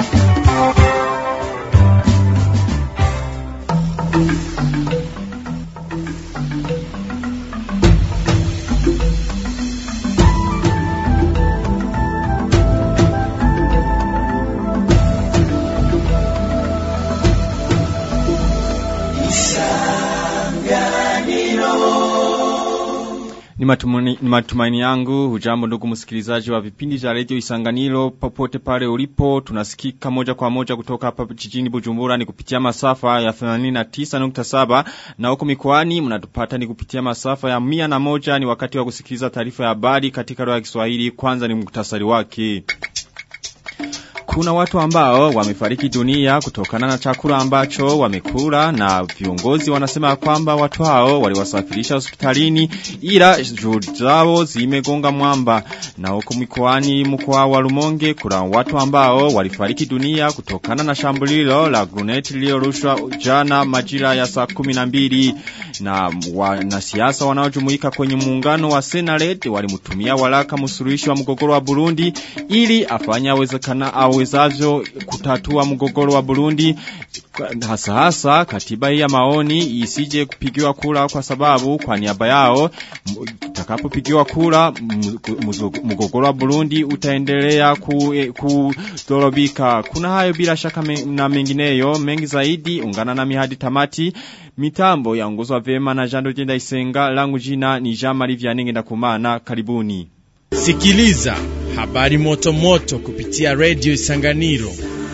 Ni matumani, ni matumaini yangu, hujambo ndugu msikilizaji wa vipindi vya radio Isanganiro popote pale ulipo, tunasikika moja kwa moja kutoka hapa jijini Bujumbura ni kupitia masafa ya 89.7 na huko mikoani mnatupata ni kupitia masafa ya 101 ni wakati wa kusikiliza taarifa ya habari katika lugha ya Kiswahili kwanza ni muktasari wake. Kuna watu ambao wamefariki dunia kutokana na chakula ambacho wamekula na viongozi wanasema kwamba watu hao waliwasafirisha hospitalini ila juhudi zao zimegonga mwamba na huko mikoani mkoa wa Rumonge kuna watu ambao walifariki dunia kutokana na shambulilo la gruneti lililorushwa jana majira ya saa 12 na wanasiasa wanaojumuika kwenye muungano wa Senared walimtumia walaka msuluhishi wa mgogoro wa Burundi ili afanya awezekana awezavyo kutatua mgogoro wa Burundi hasa hasa katiba hii ya maoni isije kupigiwa kura kwa sababu kwa niaba yao utakapopigiwa kura mgogoro wa Burundi utaendelea kudorobika kuna hayo bila shaka me, na mengineyo mengi zaidi ungana na mihadi tamati mitambo yaongozwa vema na Jando Jenda Isenga langu jina ni Jean Marie Vianenge ndakumana karibuni Sikiliza habari moto moto kupitia Radio Isanganiro.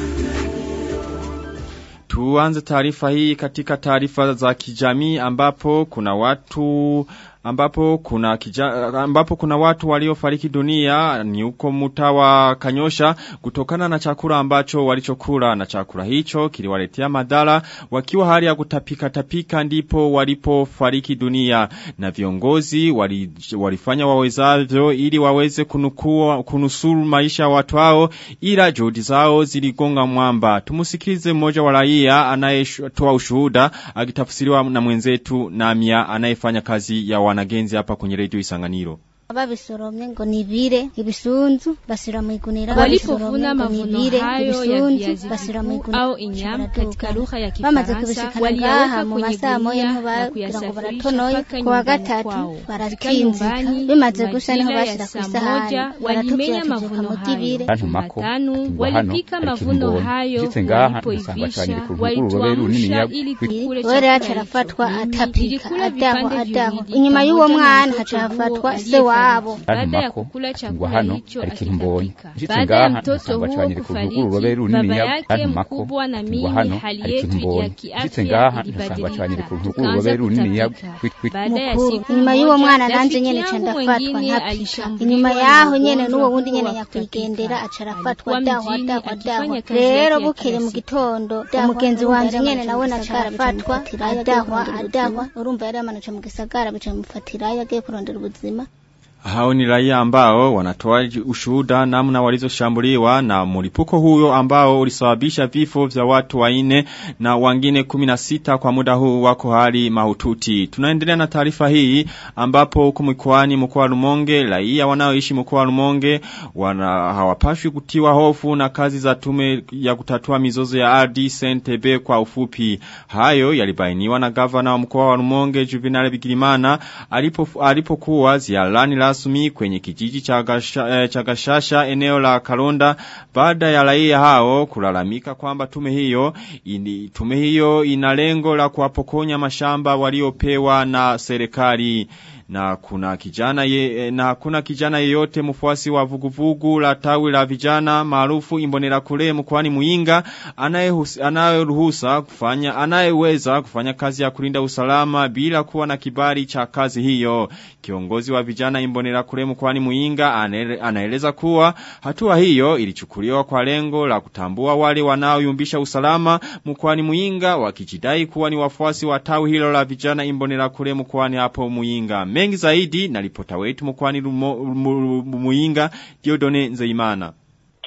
Tuanze taarifa hii katika taarifa za kijamii ambapo kuna watu ambapo kuna kija, ambapo kuna watu waliofariki dunia ni huko mtawa Kanyosha kutokana na chakula ambacho walichokula na chakula hicho kiliwaletea madhara wakiwa hali ya kutapika tapika ndipo walipofariki dunia na viongozi wali, walifanya wawezavyo ili waweze kunukua kunusuru maisha ya watu hao ila juhudi zao ziligonga mwamba tumusikilize mmoja wa raia anayetoa ushuhuda akitafsiriwa na mwenzetu Namia anayefanya kazi ya wanagenzi hapa kwenye redio Isanganiro. babisoromye ngo nibire ibisunzu basira mu igunira walipovuna mavuno hayo ya viazi vikuu au inyama katika lugha ya bamaze Kifaransa kubishikana ngaha waliyaweka mu kwenye masaa moya gunia niho na bagira ngo kuyasafirisha baratonoye mpaka ku wa nyumbani gatatu kwao. Fika barakinzika nyumbani bimaze gusha niho majira ya bashira ku saa isahani moja walimenya baratubwira tuzuka mavuno mu hayo kibire bantumako Jumatano ingwa hano walipika ariko mavuno imbonye. hayo Nshitse ngaha nsanga walipoivisha bacanye ku ruguru runini walituamsha ya- ili tukule we rero haca chakula arafatwa hicho. Mimi atapika nilikula adaho vipande adaho viwili inyuma y'uwo pamoja na mwana mtoto haca huo hafatwa se aliyefariki. wabo Baada ya bantumako kukula ingwa chakula hano hicho ariko imbonye. akitapika. Nshitse Baada ya ngaha mtoto nsanga huo bacanye ku ruguru kufariki, runini baba ya- yake bantumako mkubwa na ingwa mimi hano hali ariko yetu ya imbonye. Nshitse kiafya ngaha nsanga bacanye ilibadilika. ku ruguru Tukaanza runini ya- kutapika. kwit- kwit- Baada ya mukuru siku inyuma y'uwo moja, mwana nanje rafiki nyene ca yangu ndafatwa mwingine ntapika alishambuliwa inyuma na yaho ugonjwa nyene n'uwo huo wundi nyene wa nyakwigendera kutapika. aca arafatwa Alikuwa adaho mjini adaho akifanya adaho kazi rero yake ya bukeye kila mu siku. gitondo umugenzi wanje nyene nawe naca arafatwa adahwa adahwa urumva yari yamanuca mu gisagara bica bimufatirayo agiye kurondera ubuzima Hao ni raia ambao wanatoa ushuhuda namna walizoshambuliwa na mlipuko huyo ambao ulisababisha vifo vya watu waine na wengine 16 kwa muda huu wako hali mahututi. Tunaendelea na taarifa hii ambapo huko mkoani mkoa wa Rumonge raia wanaoishi mkoa wa Rumonge wana hawapashwi kutiwa hofu na kazi za tume ya kutatua mizozo ya ardhi CNTB kwa ufupi. Hayo yalibainiwa na gavana wa mkoa wa Rumonge Juvenal Bigirimana alipo alipokuwa ziarani rasmi kwenye kijiji cha Gasha- eh, cha Gashasha eneo la Kalonda baada ya raia hao kulalamika kwamba tume hiyo ini, tume hiyo ina lengo la kuwapokonya mashamba waliopewa na serikali na kuna kijana ye, na kuna kijana yeyote mfuasi wa vuguvugu la tawi la vijana maarufu imbonera kule mkoani Muinga anayehus- anayeruhusa kufanya anayeweza kufanya kazi ya kulinda usalama bila kuwa na kibali cha kazi hiyo kiongozi wa vijana imbonera kule mkoani Muinga anaele- anaeleza kuwa hatua hiyo ilichukuliwa kwa lengo la kutambua wale wanaoyumbisha usalama mkoani Muinga wakijidai kuwa ni wafuasi wa tawi hilo la vijana imbonera kule mkoani hapo Muinga mengi zaidi na ripota wetu mkoani Rumo- Mu- Muinga Diodone Nzeimana kila kijana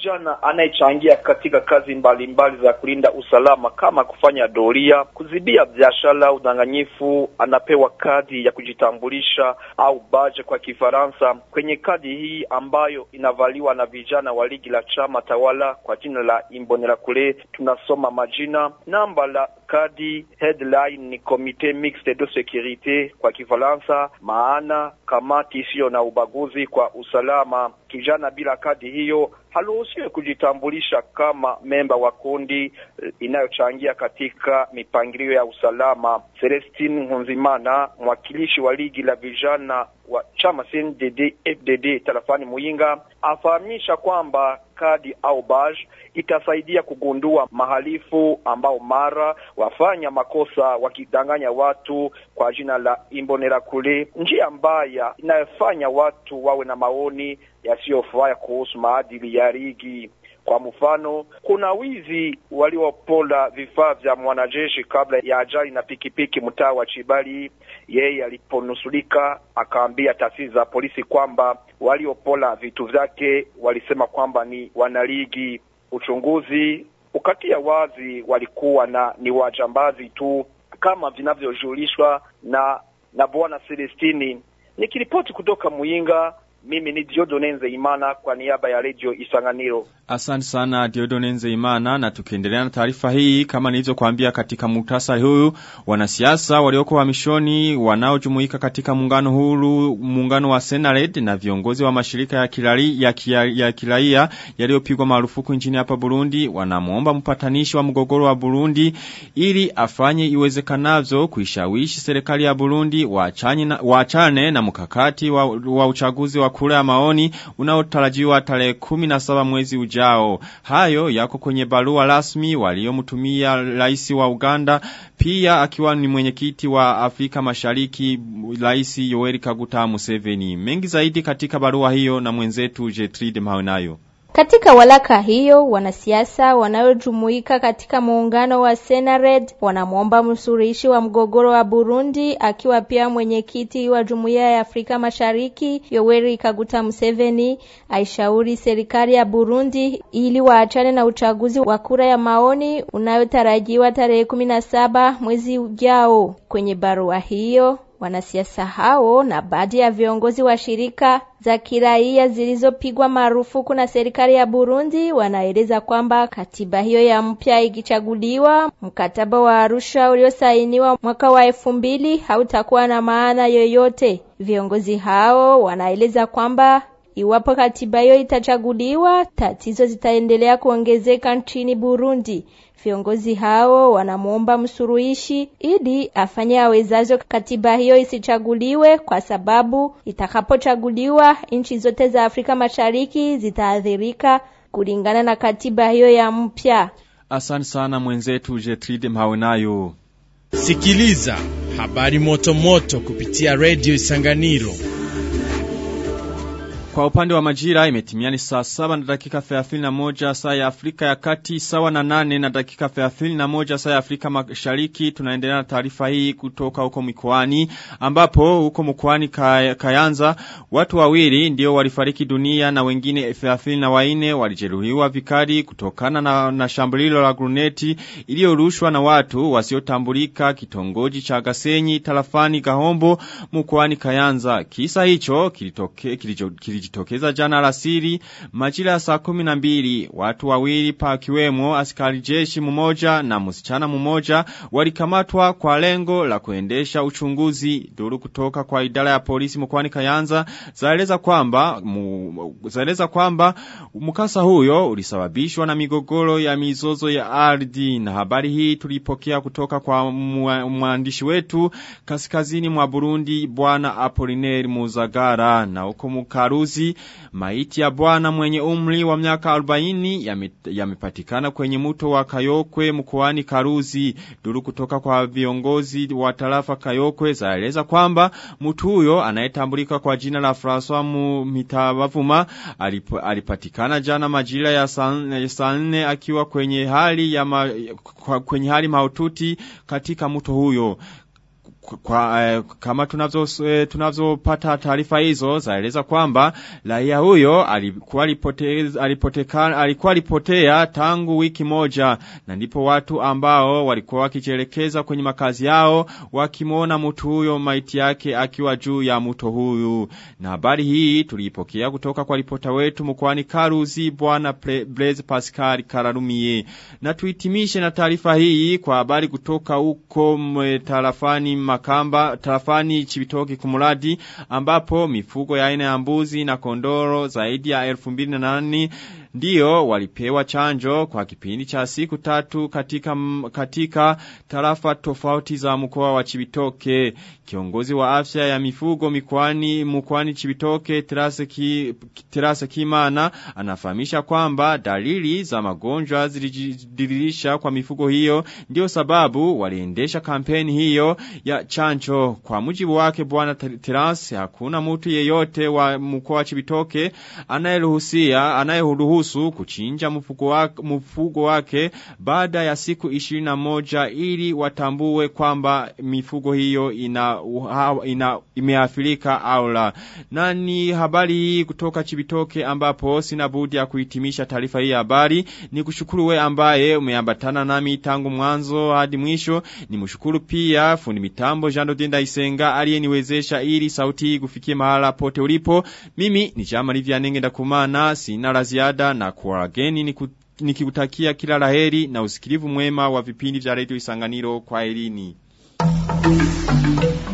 kijana anayechangia katika kazi mbalimbali mbali za kulinda usalama kama kufanya doria, kuzibia biashara, udanganyifu, anapewa kadi ya kujitambulisha au baje kwa Kifaransa. Kwenye kadi hii ambayo inavaliwa na vijana wa ligi la chama tawala kwa jina la Imbonerakure, tunasoma majina, namba la kadi, headline ni Comite Mixte de Securite kwa Kifaransa, maana kamati isiyo na ubaguzi kwa usalama. Kijana bila kadi hiyo haruhusiwe kujitambulisha kama memba wa kundi inayochangia katika mipangilio ya usalama. Celestine Nkunzimana, mwakilishi wa ligi la vijana wa chama CNDD FDD tarafani Muyinga, afahamisha kwamba kadi au badge itasaidia kugundua mahalifu ambao mara wafanya makosa wakidanganya watu kwa jina la Imbonerakure, njia mbaya inayofanya watu wawe na maoni yasiyofaa kuhusu maadili ya ligi. Kwa mfano, kuna wizi waliopola vifaa vya mwanajeshi kabla ya ajali na pikipiki mtaa wa Chibali. Yeye aliponusulika akaambia taasisi za polisi kwamba waliopola vitu vyake walisema kwamba ni wanaligi. Uchunguzi ukatia wazi walikuwa na ni wajambazi tu kama vinavyojulishwa na na bwana Celestini. Nikiripoti kutoka Muyinga, mimi ni Diodone Nzeimana kwa niaba ya Radio Isanganiro. Asante sana Diodone Nzeimana na tukiendelea na taarifa hii kama nilizokuambia katika muhtasari huu wanasiasa walioko hamishoni wanaojumuika katika muungano huru muungano wa Senared na viongozi wa mashirika ya kirali ya, kia, ya kiraia yaliyopigwa marufuku nchini hapa Burundi wanamuomba mpatanishi wa mgogoro wa Burundi ili afanye iwezekanavyo kuishawishi serikali ya Burundi waachane na, waachane na mkakati wa, wa uchaguzi wa kura ya maoni unaotarajiwa tarehe 17 mwezi ujao. Hayo yako kwenye barua rasmi waliomtumia rais wa Uganda pia akiwa ni mwenyekiti wa Afrika Mashariki rais Yoweri Kaguta Museveni. Mengi zaidi katika barua hiyo na mwenzetu Jetride Mahonayo. Katika walaka hiyo wanasiasa wanaojumuika katika muungano wa Senared wanamwomba msuluhishi wa mgogoro wa Burundi akiwa pia mwenyekiti wa Jumuiya ya Afrika Mashariki Yoweri Kaguta Museveni aishauri serikali ya Burundi ili waachane na uchaguzi wa kura ya maoni unayotarajiwa tarehe kumi na saba mwezi ujao. Kwenye barua hiyo Wanasiasa hao na baadhi ya viongozi wa shirika za kiraia zilizopigwa marufuku na serikali ya Burundi wanaeleza kwamba katiba hiyo ya mpya ikichaguliwa, mkataba wa Arusha uliosainiwa mwaka wa elfu mbili hautakuwa na maana yoyote. Viongozi hao wanaeleza kwamba iwapo katiba hiyo itachaguliwa, tatizo zitaendelea kuongezeka nchini Burundi. Viongozi hao wanamwomba msuruhishi ili afanye awezazo katiba hiyo isichaguliwe, kwa sababu itakapochaguliwa nchi zote za Afrika Mashariki zitaathirika kulingana na katiba hiyo ya mpya. Asante sana mwenzetu Jetride Mhawenayo. Sikiliza habari moto moto kupitia Radio Isanganiro. Kwa upande wa majira imetimiani saa saba na dakika 31 saa ya Afrika ya kati sawa na nane na dakika 31 saa ya Afrika mashariki tunaendelea na taarifa hii kutoka huko mikoani ambapo huko mkoani Kayanza watu wawili ndio walifariki dunia na wengine 34 walijeruhiwa vikali kutokana na, na shambulilo la gruneti iliyorushwa na watu wasiotambulika kitongoji cha Gasenyi tarafani Gahombo mkoani Kayanza kisa hicho kilitoke kilicho, kilicho kilijitokeza jana alasiri majira ya saa kumi na mbili watu wawili pakiwemo askari jeshi mmoja na msichana mmoja walikamatwa kwa lengo la kuendesha uchunguzi duru kutoka kwa idara ya polisi mkoani Kayanza zaeleza kwamba mu, zaeleza kwamba mkasa huyo ulisababishwa na migogoro ya mizozo ya ardhi na habari hii tulipokea kutoka kwa mwandishi wetu kaskazini mwa Burundi bwana Apollinaire Muzagara na huko Mukaruzi maiti ya bwana mwenye umri wa miaka 40 yamepatikana ya kwenye mto wa Kayokwe mkoani Karuzi. Duru kutoka kwa viongozi wa tarafa Kayokwe zaeleza kwamba mtu huyo anayetambulika kwa jina la François Mitabavuma alip, alipatikana jana majira ya saa nne akiwa kwenye hali ya ma, kwenye hali mahututi katika mto huyo kwa, eh, kama tunazo eh, tunazopata taarifa hizo zaeleza kwamba raia huyo alikuwa alipoteza alipoteka alikuwa alipotea tangu wiki moja na ndipo watu ambao walikuwa wakijelekeza kwenye makazi yao wakimwona mtu huyo maiti yake akiwa juu ya mto huyu na habari hii tuliipokea kutoka kwa ripota wetu mkoani Karuzi bwana Blaise Pascal Kararumie na tuitimishe na taarifa hii kwa habari kutoka huko tarafani Makamba tarafani Chibitoke kumuradi ambapo mifugo ya aina ya mbuzi na kondoro zaidi ya 2008 Ndiyo walipewa chanjo kwa kipindi cha siku tatu katika, katika tarafa tofauti za mkoa wa Chibitoke. Kiongozi wa afya ya mifugo mikoani mkoani Chibitoke Terase, ki, Terase Kimana anafahamisha kwamba dalili za magonjwa zilijidiririsha kwa mifugo hiyo ndio sababu waliendesha kampeni hiyo ya chanjo. Kwa mujibu wake bwana Terase hakuna mtu yeyote wa mkoa wa Chibitoke anayeruhusia anayeruhusu kuruhusu kuchinja mfugo wake, mfugo wake baada ya siku 21 ili watambue kwamba mifugo hiyo ina, ina imeathirika au la. Na ni habari hii kutoka Chibitoke ambapo sina budi ya kuhitimisha taarifa hii habari. Ni kushukuru we ambaye umeambatana nami tangu mwanzo hadi mwisho. Ni mshukuru pia fundi mitambo Jando Dinda Isenga aliyeniwezesha ili sauti hii kufikie mahala pote ulipo. Mimi ni Jama Livia Nenge ndakumana sina la ziada na kuwageni nikikutakia kila laheri na usikilivu mwema wa vipindi vya redio Isanganiro kwa elini.